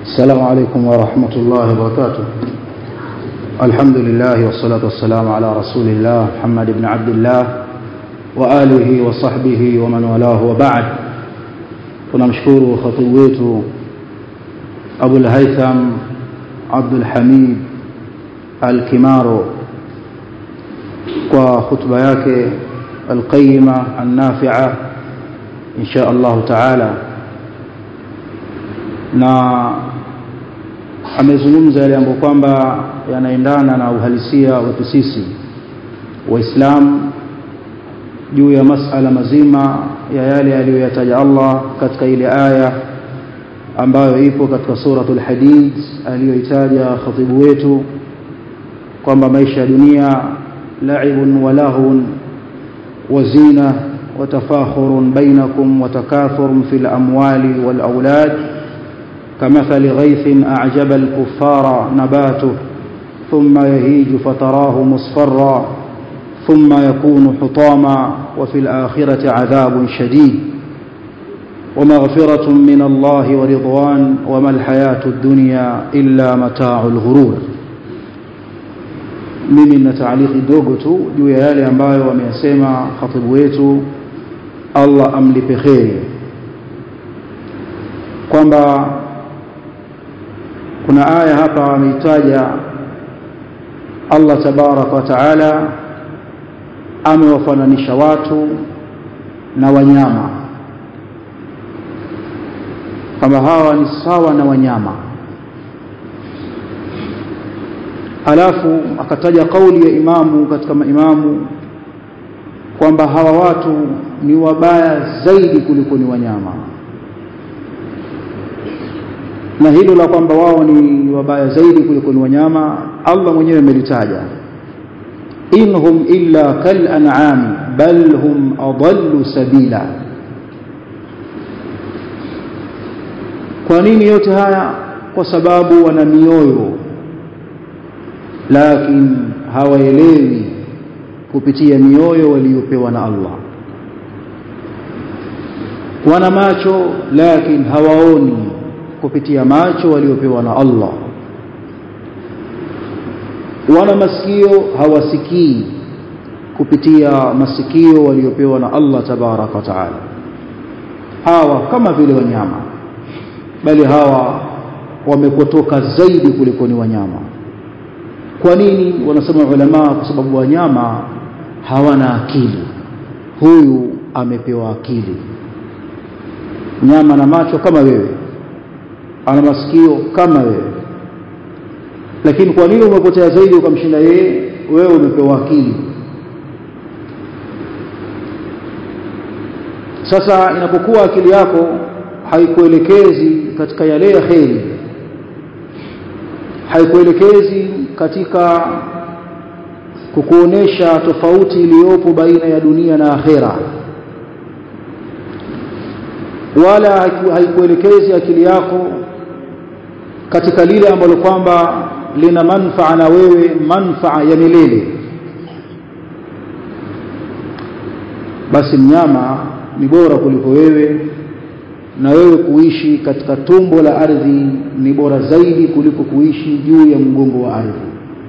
السلام عليكم ورحمة الله وبركاته الحمد لله والصلاة والسلام على رسول الله محمد بن عبد الله وآله وصحبه ومن والاه وبعد tunamshukuru khatibu wetu Abul Haytham Abdul Hamid Al-Kimaro kwa khutba yake al-qayyima an-nafi'a insha Allah ta'ala na amezungumza yale ambayo kwamba yanaendana na uhalisia wetu sisi waislamu juu ya masala mazima ya yale aliyoyataja Allah katika ile aya ambayo ipo katika suratul hadid aliyoitaja khatibu wetu kwamba maisha ya dunia la'ibun wa lahun wa zina wa tafakhurun bainakum wa takathurun fil amwali wal aulad كمثل غيث أعجب الكفار نباته ثم يهيج فتراه مصفرا ثم يكون حطاما وفي الآخرة عذاب شديد ومغفرة من الله ورضوان وما الحياة الدنيا إلا متاع الغرور mimi nina taaliki dogo tu juu ya yale ambayo wameyasema khatibu wetu Allah amlipe kheri kwamba kuna aya hapa ameitaja Allah tabaraka wa taala amewafananisha watu na wanyama kama hawa ni sawa na wanyama alafu akataja kauli ya imamu katika maimamu kwamba hawa watu ni wabaya zaidi kuliko ni wanyama na hilo la kwamba wao ni wabaya zaidi kuliko ni wanyama Allah mwenyewe amelitaja inhum illa kal an'am bal hum adallu sabila kwa nini yote haya kwa sababu wana mioyo lakini hawaelewi kupitia mioyo waliopewa na Allah wana macho lakini hawaoni kupitia macho waliopewa na Allah wana masikio hawasikii kupitia masikio waliopewa na Allah tabaraka wa taala hawa kama vile wanyama bali hawa wamepotoka zaidi kuliko ni wanyama kwa nini wanasema ulama kwa sababu wanyama hawana akili huyu amepewa akili nyama na macho kama wewe ana masikio kama wewe lakini kwa nini umepotea zaidi ukamshinda yeye wewe umepewa akili sasa inapokuwa akili yako haikuelekezi katika yale ya kheri haikuelekezi katika kukuonesha tofauti iliyopo baina ya dunia na akhera wala haikuelekezi akili yako katika lile ambalo kwamba lina manfaa na wewe manfaa ya milele basi mnyama ni bora kuliko wewe na wewe kuishi katika tumbo la ardhi ni bora zaidi kuliko kuishi juu ya mgongo wa ardhi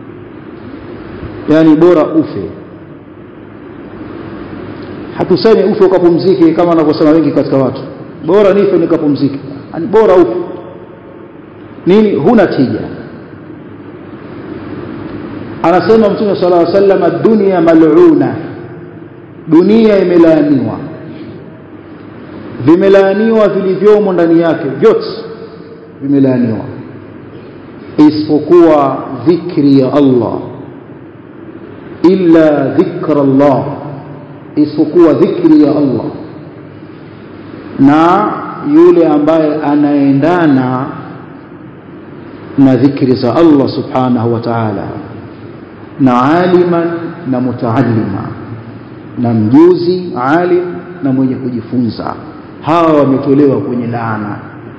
yani bora ufe hatusemi ufe ukapumzike kama wanavyosema wengi katika watu bora nife nikapumzike yani bora ufe nini huna tija anasema mtume sallallahu alaihi wasallam dunia mal'una dunia imelaaniwa vimelaaniwa vilivyomo ndani yake vyote vimelaaniwa isipokuwa dhikri ya Allah illa dhikra Allah isipokuwa dhikri ya Allah na yule ambaye anaendana na dhikri za Allah subhanahu wa ta'ala na aliman na mutaallima na mjuzi alim na mwenye kujifunza hawa wametolewa kwenye laana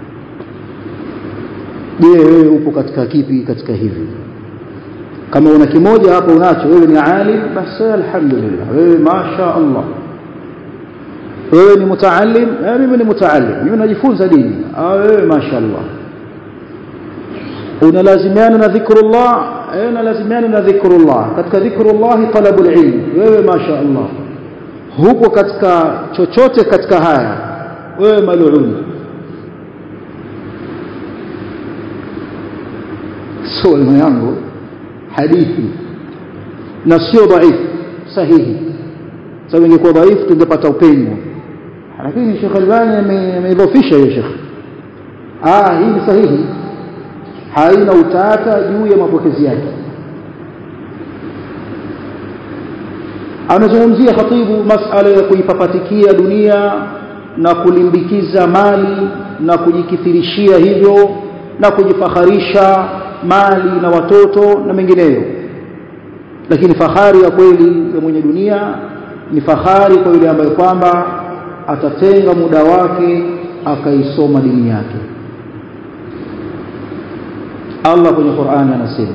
je wewe upo katika kipi katika hivi kama una kimoja hapo unacho wewe ni alim basi alhamdulillah wewe masha Allah wewe ni mutaallim eh mimi ni mutaallim mimi najifunza dini ah wewe mashaallah unalazimiana na dhikrullah eh unalazimiana na dhikrullah katika dhikrullah talabul ilm wewe masha Allah huko katika chochote katika haya wewe maluni swali yangu hadithi na sio dhaifu sahihi sababu ingekuwa dhaifu tungepata upenyo lakini Sheikh Albani ameidhofisha hiyo Sheikh ah hii ni sahihi haina utata juu ya mapokezi yake anazungumzia khatibu masala ya kuipapatikia dunia na kulimbikiza mali na kujikithirishia hivyo na kujifakharisha mali na watoto na mengineyo lakini fahari ya kweli ya mwenye dunia ni fahari kwa yule ambaye kwamba atatenga muda wake akaisoma dini yake Allah kwenye Qur'ani anasema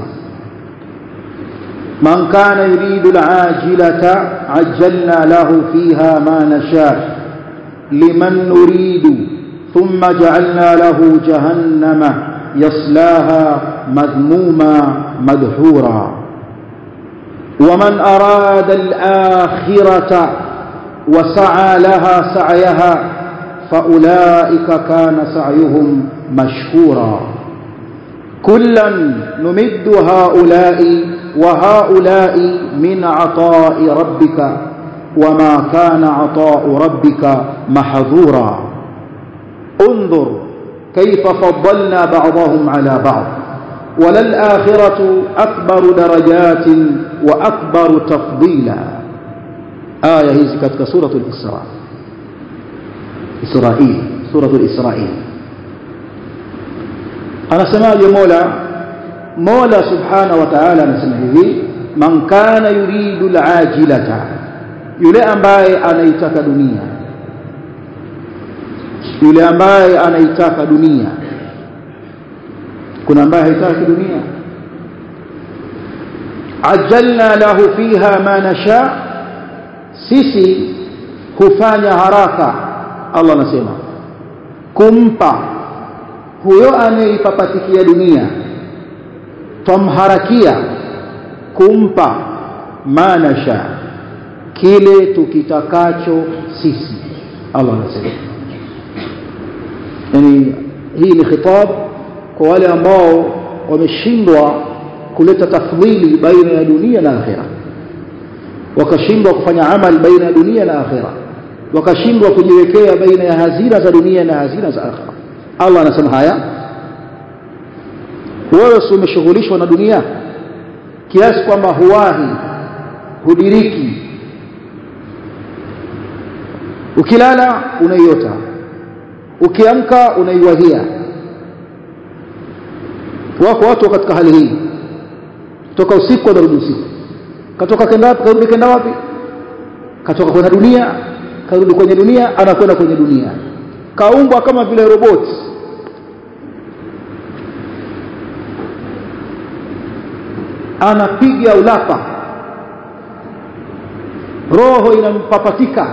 man kana yuridu al-ajilata ajjalna lahu fiha ma nasha liman nuridu thumma ja'alna lahu jahannama yaslaha madhmuma madhura ومن أراد الآخرة وسعى لها سعيها فأولئك كان سعيهم مشكورا كلا نمد هؤلاء وهؤلاء من عطاء ربك وما كان عطاء ربك محظورا انظر كيف فضلنا بعضهم على بعض وللآخرة أكبر درجات وأكبر تفضيلا آية هي كتك سورة الإسراء إسرائيل سورة الإسرائيل أنا سماج مولا مولا سبحانه وتعالى نسمعه من كان يريد العاجلة yule ambaye anaitaka dunia yule ambaye anaitaka dunia kuna ambaye haitaki dunia ajalna lahu fiha ma nasha sisi hufanya haraka Allah anasema kumpa huyo anayeipapatikia dunia twamharakia kumpa ma nasha kile tukitakacho sisi Allah anasema yani hii ni khitab kwa wale ambao wameshindwa kuleta tafdhili baina ya dunia na akhira wakashindwa kufanya amal baina ya dunia na akhira wakashindwa kujiwekea baina ya hazina za dunia na hazina za akhira Allah anasema haya wewe si umeshughulishwa na dunia kiasi kwamba huwahi hudiriki ukilala unaiota ukiamka unaiwahia wako watu katika hali hii toka usiku anarudi usiku katoka kenda wapi karudi kenda wapi katoka kwenye dunia karudi kwenye dunia anakwenda kwenye dunia kaumbwa kama vile roboti anapiga ulapa roho inampapatika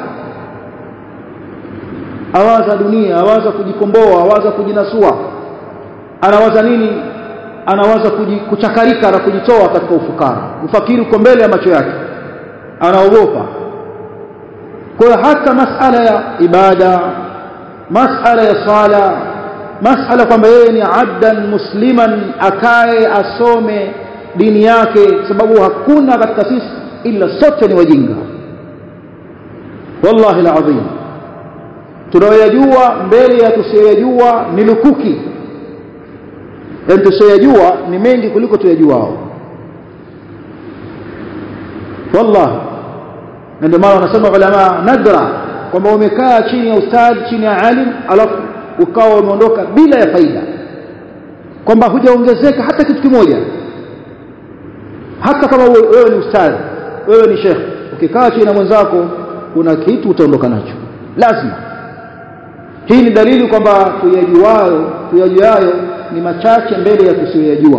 awaza dunia awaza kujikomboa awaza kujinasua anawaza nini anawaza kuchakarika na kujitoa katika ufukara ufakiri uko mbele ya macho yake anaogopa kwa hiyo hata masala ya ibada masala ya sala masala kwamba yeye ni abdan musliman akae asome dini yake sababu hakuna katika sisi ila sote ni wajinga wallahi alazim tunayoyajua mbele ya tusiyoyajua ni lukuki yani tusiyoyajua ni mengi kuliko tuyajuao wallahi na ndio maana wanasema ulama nadra kwamba umekaa chini ya ustadhi chini ya alim alafu ukawa umeondoka bila ya faida kwamba hujaongezeka hata kitu kimoja hata kama wewe ni ustadhi wewe ni shekh ukikaa chini na mwenzako kuna kitu utaondoka nacho lazima hii ni dalili kwamba tuyajuayo tuyajuayo ni machache mbele ya tusiyoyajua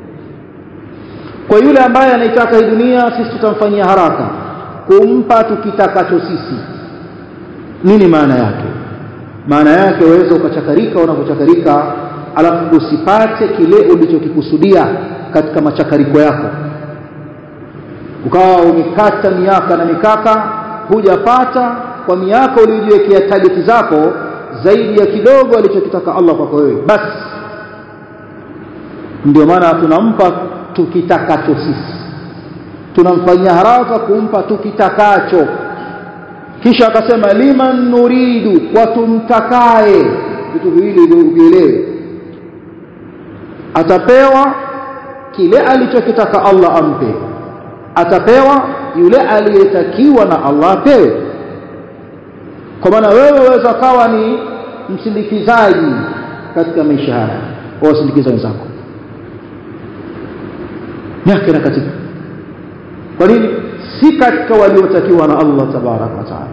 kwa yule ambaye anaitaka hii dunia sisi tutamfanyia haraka kumpa tukitakacho sisi nini maana yake maana yake waweza ukachakarika unapochakarika alafu usipate kile ulichokikusudia katika machakariko yako ukawa umekata miaka na mikaka hujapata kwa miaka uliyojiwekea targeti zako zaidi ya kidogo alichokitaka Allah kwako wewe basi ndio maana tunampa tukitakacho sisi tunamfanyia haraka kumpa tukitakacho kisha akasema liman nuridu kwa tumtakaye vitu viwili vielewe atapewa kile alichokitaka Allah ampe atapewa yule aliyetakiwa na Allah apewe kwa maana wewe waweza kawa ni msindikizaji katika maisha haya wasindikiza wenzako miaka inakatika kwa nini si katika waliotakiwa na Allah tabaraka wa taala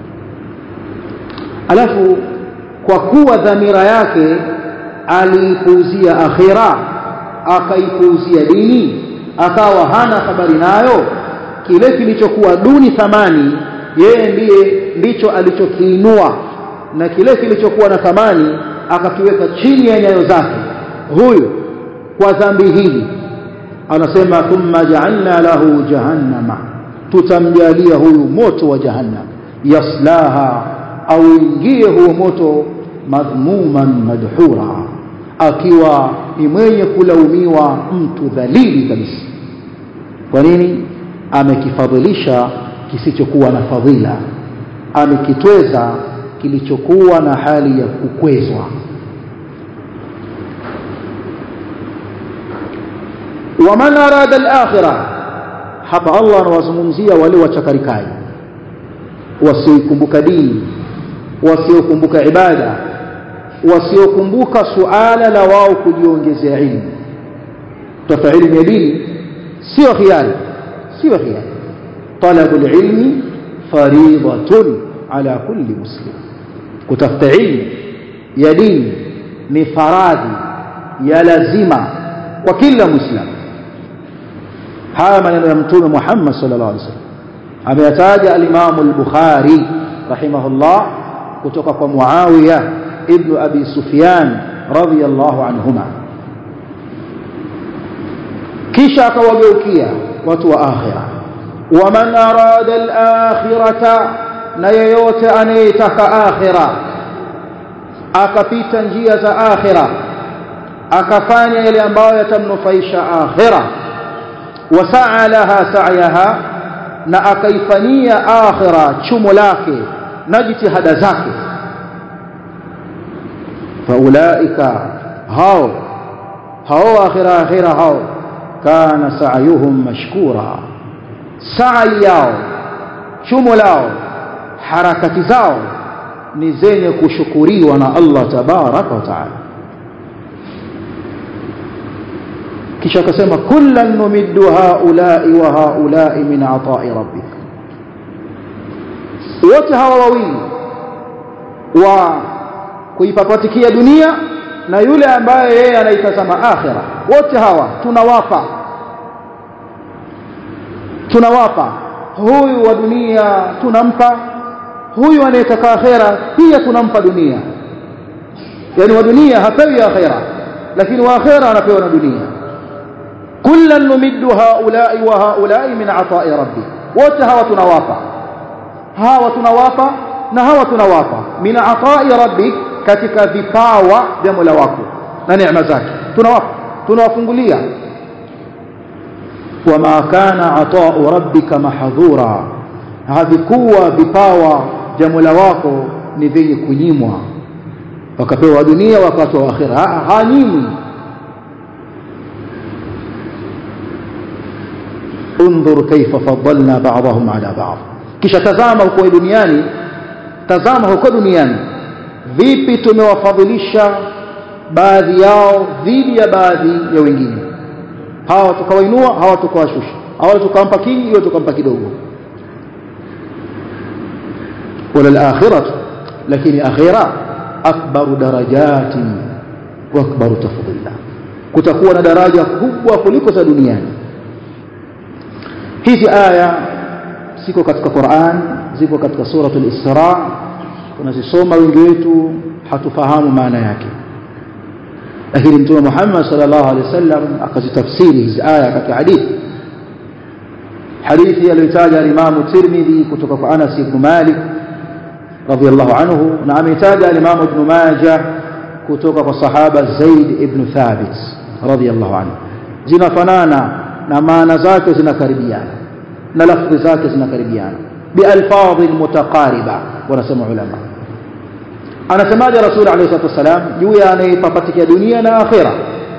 alafu kwa kuwa dhamira yake aliipuuzia akhira akaipuuzia dini akawa hana habari nayo kile kilichokuwa duni thamani yeye ndiye ndicho alichokiinua na kile kilichokuwa na thamani akakiweka chini ya nyayo zake huyu kwa dhambi hili anasema thumma ja'alna lahu jahannama tutamjalia huyu moto wa jahannam yaslaha au ingie huo moto madhmuman madhura akiwa ni mwenye kulaumiwa mtu dhalili kabisa kwa nini amekifadhilisha kisichokuwa na fadhila amekitweza kilichokuwa na hali ya kukwezwa waman arada al-akhirah hapa Allah anawazungumzia wale wachakarikaji wasiokumbuka dini wasiokumbuka ibada wasiokumbuka suala la wao kujiongezea ilmu tafuta ilmu ya dini sio khiari sio khiari talabu ilmi fariidatun ala kulli muslim kutafuta ilmu ya dini ni faradhi ya lazima kwa kila muislamu haya maneno ya mtume Muhammad sallallahu alaihi wasallam ameyataja al-Imam al-Bukhari rahimahullah kutoka kwa Muawiya ibn Abi Sufyan radhiyallahu anhuma kisha akawageukia watu wa akhira waman arada al-akhirata na yeyote anayetaka akhira akapita njia za akhira akafanya yale ambayo yatamnufaisha akhira wasaa laha sa'yaha na akaifanyia akhira chumo lake na jitihada zake faulaika hao hao akhira akhira hao kana sa'yuhum mashkura sa'i yao chumo lao harakati zao ni zenye kushukuriwa na Allah tabaraka wa taala kisha akasema kullan numiddu haula'i wa haula'i min ata'i rabbik wote hawa wawili wa kuipapatikia dunia na yule ambaye yeye anaitazama akhira wote hawa tunawapa tunawapa huyu wa dunia tunampa huyu anayetaka akhira pia tunampa dunia yani wa dunia hapewi akhira lakini wa akhira anapewa na dunia kullan numiddu haula'i wa haula'i min ata'i rabbi wote hawa tunawapa hawa tunawapa na hawa tunawapa min ata'i rabbi katika vipawa vya Mola wako na neema zake tunawapa tunawafungulia wama kana ata'u rabbika mahdhura havikuwa vipawa vya Mola wako ni vyenye kunyimwa wakapewa dunia wakatoa akhira hanyimwi انظر كيف فضلنا بعضهم على بعض kisha tazama huko duniani tazama huko duniani vipi tumewafadhilisha baadhi yao dhidi ya baadhi ya wengine hawa tukawainua hawa tukawashusha hawa tukampa kingi hiyo tukampa kidogo wala al-akhirah lakini akhira akbaru darajatin wa akbaru tafdila kutakuwa na daraja kubwa kuliko za duniani hizi aya ziko katika Qur'an ziko katika suratul Isra tunazisoma wengi wetu hatufahamu maana yake lakini mtume Muhammad sallallahu alaihi wasallam akazitafsiri hizi aya katika hadithi hadithi aliyotaja Imam Tirmidhi kutoka kwa Anas ibn Malik radhiyallahu anhu na ametaja Imam Ibn Majah kutoka kwa sahaba Zaid ibn Thabit radhiyallahu anhu zinafanana na maana zake zinakaribiana na lafzi zake zinakaribiana bialfadhi mutaqariba wanasema ulama anasemaje rasul alayhi salatu wasalam juu ya anayepapatikia dunia na akhira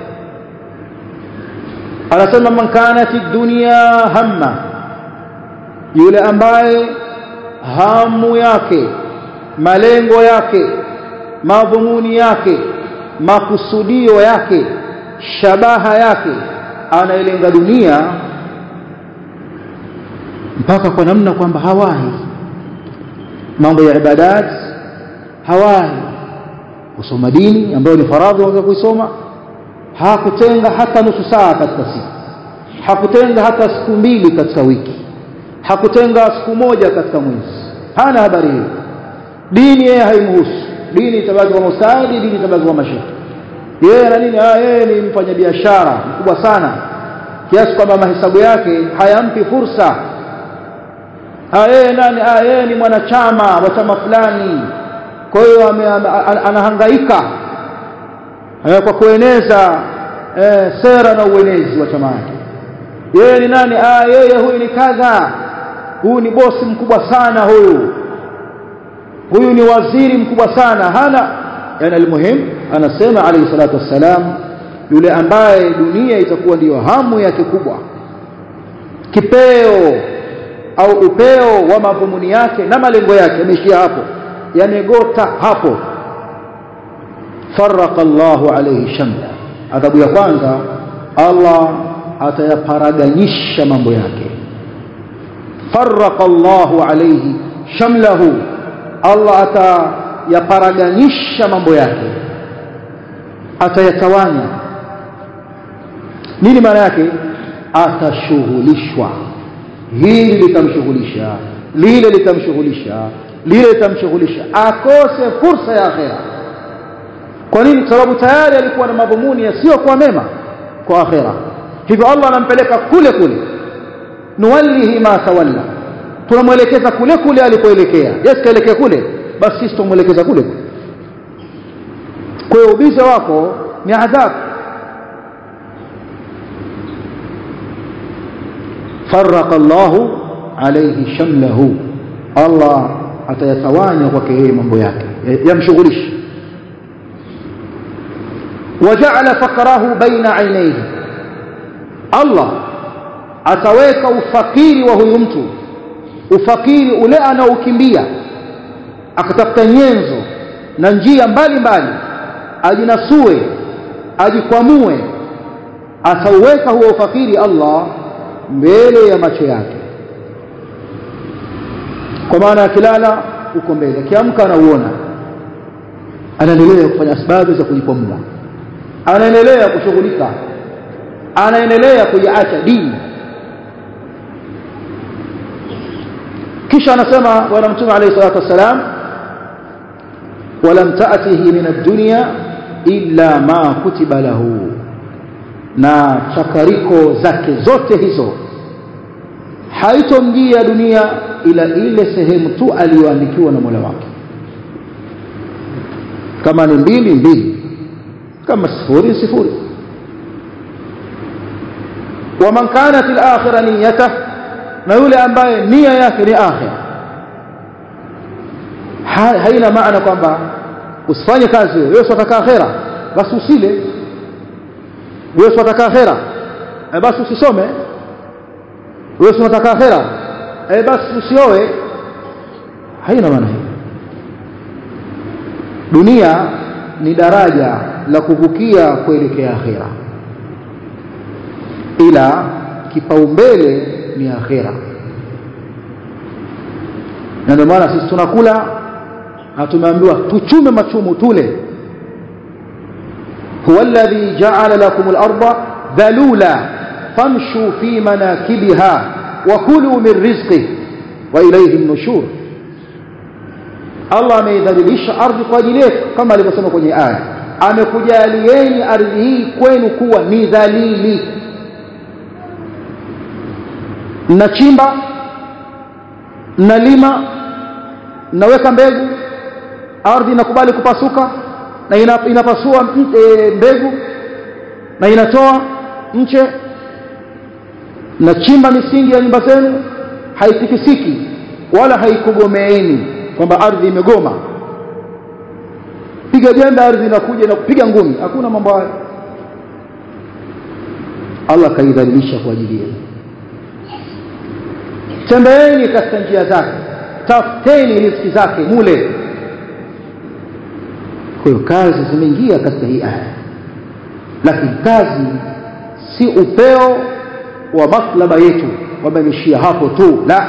anasema man kanat dunya hamma yule ambaye hamu yake malengo yake madhumuni yake makusudio yake shabaha yake anailenga dunia mpaka kwa namna kwamba hawahi mambo ya ibadat hawahi kusoma dini ambayo ni faradhi wa kuisoma hakutenga hata nusu saa katika siku hakutenga hata siku mbili katika wiki hakutenga siku moja katika mwezi hana habari hiyo dini yeye haimhusu dini itabaki kwa mustadi dini itabaki kwa mashaka yeye na nini ah yeye ni mfanyabiashara mkubwa sana kiasi kwamba mahesabu yake hayampi fursa ah yeye nani ah yeye ni mwanachama wa chama fulani kwa hiyo anahangaika kwa kueneza eh, sera na uenezi wa chama yake yeye ni nani ah yeye huyu ni kadha huyu ni bosi mkubwa sana huyu huyu ni waziri mkubwa sana hana yani almuhim anasema alayhi salatu wassalam yule ambaye dunia itakuwa ndiyo hamu yake kubwa kipeo au upeo wa madhumuni yake na malengo yake yameishia hapo yamegota hapo faraka Allahu alayhi shamla adhabu ya kwanza Allah atayaparaganyisha mambo yake faraka Allahu alayhi shamlahu Allah atayaparaganisha mambo yake atayatawanya nini maana yake atashughulishwa hili litamshughulisha lile litamshughulisha lile litamshughulisha akose fursa ya akhera kwa nini kwa sababu tayari alikuwa na madhumuni yasiyokuwa mema kwa akhera hivyo Allah anampeleka kule kule nuwallihi ma tawalla tunamwelekeza kule kule alipoelekea yes kaelekea kule basi sisi tumwelekeza kule kule kwa hiyo ubiza wako ni adhabu faraka Allahu alayhi shamlahu Allah atayatawanya kwake yeye mambo yake yamshughulisha waja'ala faqrahu baina aynayhi Allah ataweka ufakiri wa huyu mtu ufakiri ule anaokimbia akatafuta nyenzo na njia mbalimbali ajinasue ajikwamue atauweka huo ufakiri Allah mbele ya macho yake kwa maana akilala uko mbele akiamka anauona anaendelea kufanya sababu za kujikwamua anaendelea kushughulika anaendelea kuiacha dini kisha anasema bwana mtume alayhi salatu wassalam walam ta'tihi min ad-dunya illa ma kutiba lahu na chakariko zake zote hizo haitomjia dunia ila ile sehemu tu aliyoandikiwa na Mola wake kama ni mbili mbili kama sifuri sifuri waman kanat al-akhirah niyyatuhu na yule ambaye nia yake ni akhira haina maana kwamba usifanye kazi wewe wewe unataka akhira basi usile wewe unataka akhira e basi usisome wewe unataka akhira e basi usioe haina maana hiyo dunia ni daraja la kuvukia kuelekea akhira ila kipaumbele ni akhira na ndio maana sisi tunakula na tumeambiwa tuchume machumu tule huwa alladhi ja'ala lakum al-ardha dhalula famshu fi manakibiha wa kulu min rizqihi wa ilayhi an-nushur Allah ameidhalilisha ardhi kwa ajili yetu kama alivyosema kwenye aya amekujalieni ardhi hii kwenu kuwa ni dhalili mnachimba mnalima mnaweka mbegu ardhi inakubali kupasuka na ina, inapasua e, mbegu na inatoa mche mnachimba misingi ya nyumba zenu haitikisiki wala haikugomeeni kwamba ardhi imegoma piga jembe ardhi inakuja na kupiga ngumi hakuna mambo hayo Allah kaidhalilisha kwa ajili yenu tembeeni katika njia zake tafuteni riziki zake mule kwa hiyo kazi zimeingia katika hii aya lakini kazi si upeo wa matlaba yetu kwamba imeishia hapo tu la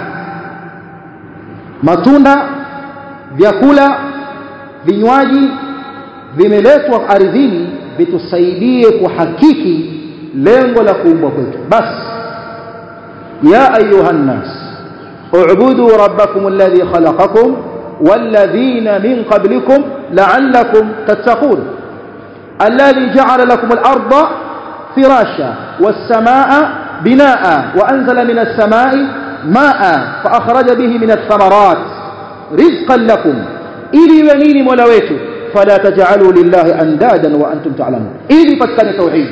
matunda vyakula vinywaji vimeletwa ardhini vitusaidie kuhakiki lengo la kuumbwa kwetu basi ya ayuha nnas اعبدوا ربكم الذي خلقكم والذين من قبلكم لعلكم تتقون الذي جعل لكم الأرض فراشا والسماء بناء وأنزل من السماء ماء فأخرج به من الثمرات رزقا لكم إلي ونيني مولويته فلا تجعلوا لله أندادا وأنتم تعلمون إلي فتكن توحيد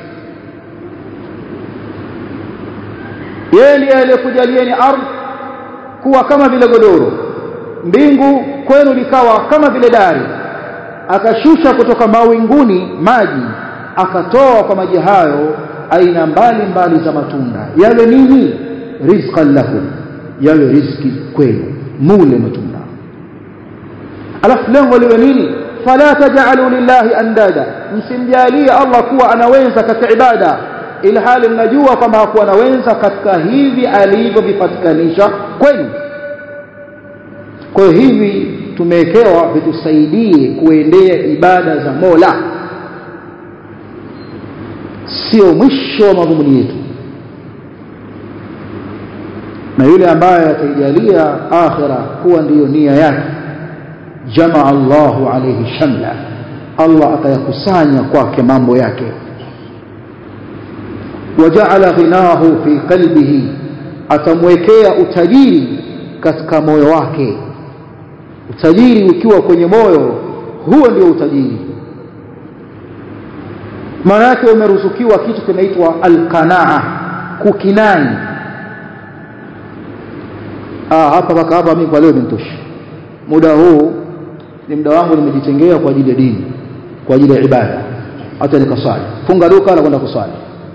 yeye aliyekujalieni ardhi kuwa kama vile godoro mbingu kwenu likawa kama vile dari akashusha kutoka mawinguni maji akatoa kwa maji hayo aina mbali mbali za matunda yawe nini rizqan lakum yawe riziki kwenu mule matunda alafu lengo liwe nini fala taj'alu lillahi andada msimjalie Allah kuwa anaweza katika ibada ili hali mnajua kwamba hakuwa anaweza katika hivi alivyovipatikanisha kwenu kwa hivi tumewekewa vitusaidie kuendea ibada za Mola sio mwisho wa madhumuni yetu na yule ambaye ataijalia akhira kuwa ndiyo nia yake jamaa Allahu alayhi shamla Allah atayakusanya kwake mambo yake waja'ala ghinahu fi qalbihi atamwekea utajiri katika moyo wake utajiri ukiwa kwenye moyo huo ndio utajiri maana yake umeruzukiwa kitu kinaitwa alqanaa kukinai ah hapa mpaka hapa mimi kwa leo imenitosha muda huu ni muda wangu nimejitengea kwa ajili ya dini kwa ajili ya ibada hata nikaswali funga duka na kwenda kuswali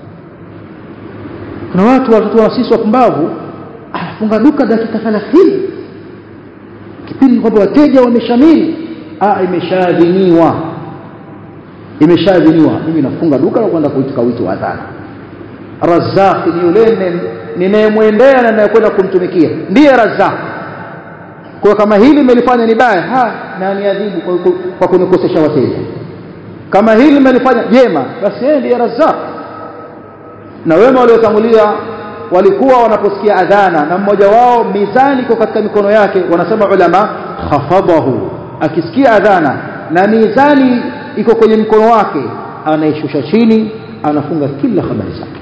kuna watu watoto wa sisi wapumbavu ah funga duka dakika 30 kipindi kwamba wateja wameshamiri ah imeshadhiniwa imeshadhiniwa mimi nafunga duka na kwenda kuitika wito wa adhana Razzaq ni yule ninayemwendea na ninayekwenda kumtumikia ndiye Razzaq kwa kama hili nimelifanya ni baya ha na niadhibu kwa, kwa kunikosesha wateja kama hili nimelifanya jema basi yeye ndiye Razzaq na wema waliotangulia walikuwa wanaposikia adhana na mmoja wao mizani iko katika mikono yake wanasema ulama khafadahu akisikia adhana na mizani iko kwenye mkono wake anaishusha chini anafunga kila habari zake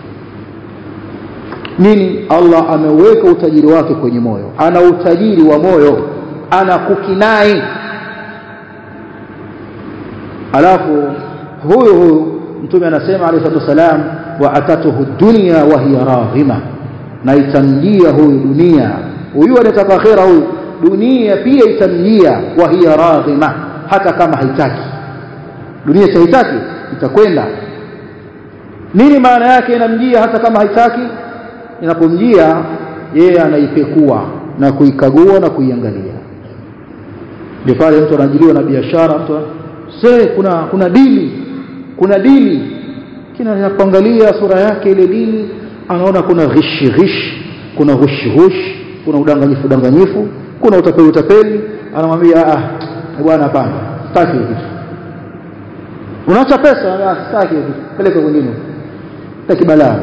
nini Allah ameweka utajiri wake kwenye moyo ana utajiri wa moyo ana kukinai alafu huyu huyu mtume anasema alayhi salatu wasalam wa atatuhu dunya wa hiya raghima na itamjia huyu dunia huyu anataka akhera huyu dunia pia itamjia wa hiya raghima hata kama haitaki dunia si haitaki itakwenda nini maana yake inamjia hata kama haitaki inapomjia yeye anaipekua na kuikagua na kuiangalia ndio pale mtu anajiliwa na biashara mtu se kuna kuna dili kuna dili kina anapoangalia sura yake ile dili anaona kuna ghishi ghish kuna hushi hush kuna udanganyifu udanganyifu kuna utapeli utapeli anamwambia ah bwana hapana sitaki kitu unaacha pesa ah sitaki kitu peleka kwingine sitaki balaa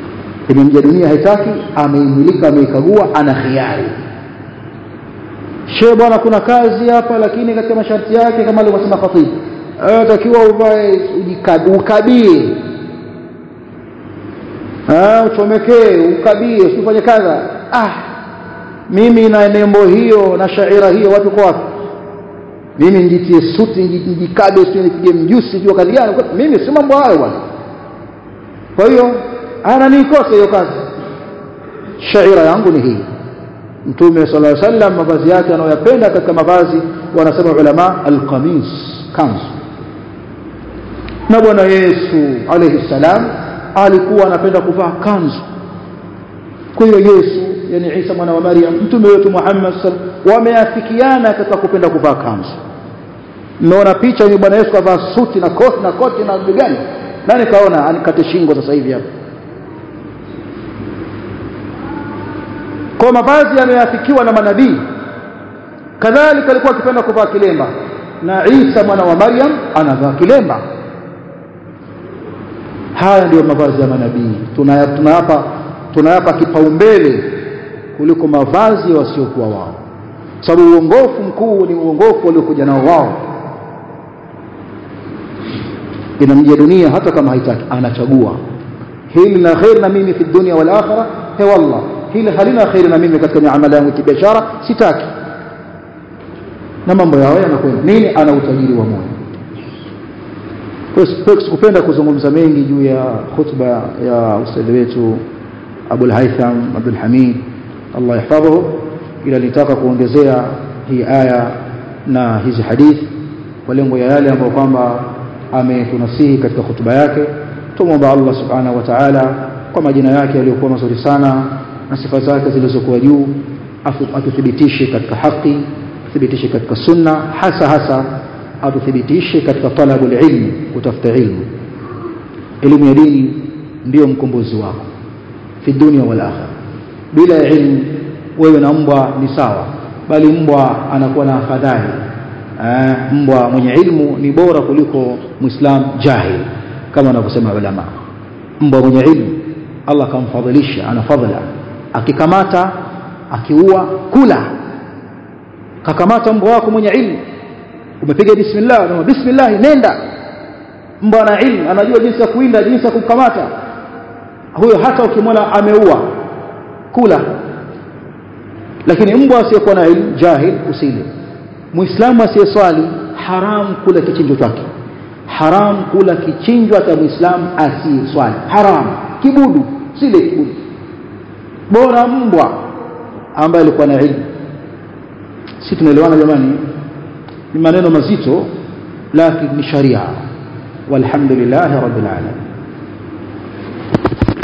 imemja dunia haitaki ameimilika ameikagua ana khiari she bwana kuna kazi hapa lakini katika masharti yake kama alivyosema khatibu takiwa uvae ukabie uchomekee ukabie usifanye kadha ah mimi na nembo hiyo na shaira hiyo watu kwa wapi mimi nijitie suti nijikabe sio nipige mjusi jua kazi gani mimi si mambo hayo bwana kwa hiyo ana nikose hiyo kazi shaira yangu ni hii mtume sallallahu alaihi wasallam mavazi yake anayoyapenda katika mavazi wanasema ulama alqamis kanzu na bwana Yesu alayhi salam alikuwa anapenda kuvaa kanzu kwa hiyo Yesu yani Isa mwana wa Maryam mtume wetu Muhammad wameafikiana katika kupenda kuvaa kanzu mmeona picha ni bwana Yesu kavaa suti na koti na koti na gani nani kaona anikate shingo sasa hivi hapa kwa mavazi yameafikiwa na manabii kadhalika alikuwa akipenda kuvaa kilemba na Isa mwana wa Maryam anavaa kilemba haya ndiyo mavazi ya manabii tunayapa tunayapa kipaumbele kuliko mavazi ya wasiokuwa wao sababu uongofu mkuu ni uongofu waliokuja nao wao inamjia dunia hata kama haitaki anachagua hili na khair na mimi fi dunia wal akhirah he wallah hili halina khair na mimi katika miamala yangu kibiashara sitaki na mambo yao yanakwenda nini ana utajiri wa moyo sikupenda kuzungumza mengi juu ya khutba ya ustadhi wetu Abul Haytham Abdul Hamid Allah yahfadhuhu ila nitaka kuongezea hii aya na hizi hadithi kwa lengo ya yale ambayo kwamba ametunasihi katika khutba yake tumwomba Allah subhanahu wa ta'ala kwa majina yake yaliyokuwa mazuri sana na sifa zake zilizokuwa juu atuthibitishe katika haki atuthibitishe katika sunna hasa hasa atuthibitishe katika talabul ilmi kutafuta ilmu elimu ya dini ndiyo mkombozi wako fi dunia wal akhirah bila ya ilmu wewe na mbwa ni sawa bali mbwa anakuwa na afadhali mbwa mwenye ilmu ni bora kuliko muislam jahil kama wanavyosema ulama mbwa mwenye ilmu Allah kamfadhilisha ana fadhila akikamata akiua kula kakamata mbwa wako mwenye ilmu umepiga bismillah na bismillah nenda mbwa ana ilmu anajua jinsi ya kuinda jinsi ya kukamata huyo hata ukimwona ameua kula lakini mbwa asiyekuwa na ilmu jahil usile muislamu asiyeswali haram kula kichinjo chake haram kula kichinjwa cha muislamu asiyeswali haram kibudu sile kibudu bora mbwa ambaye alikuwa na ilmu si tunaelewana jamani ni maneno mazito lakini ni sharia walhamdulillah rabbil alamin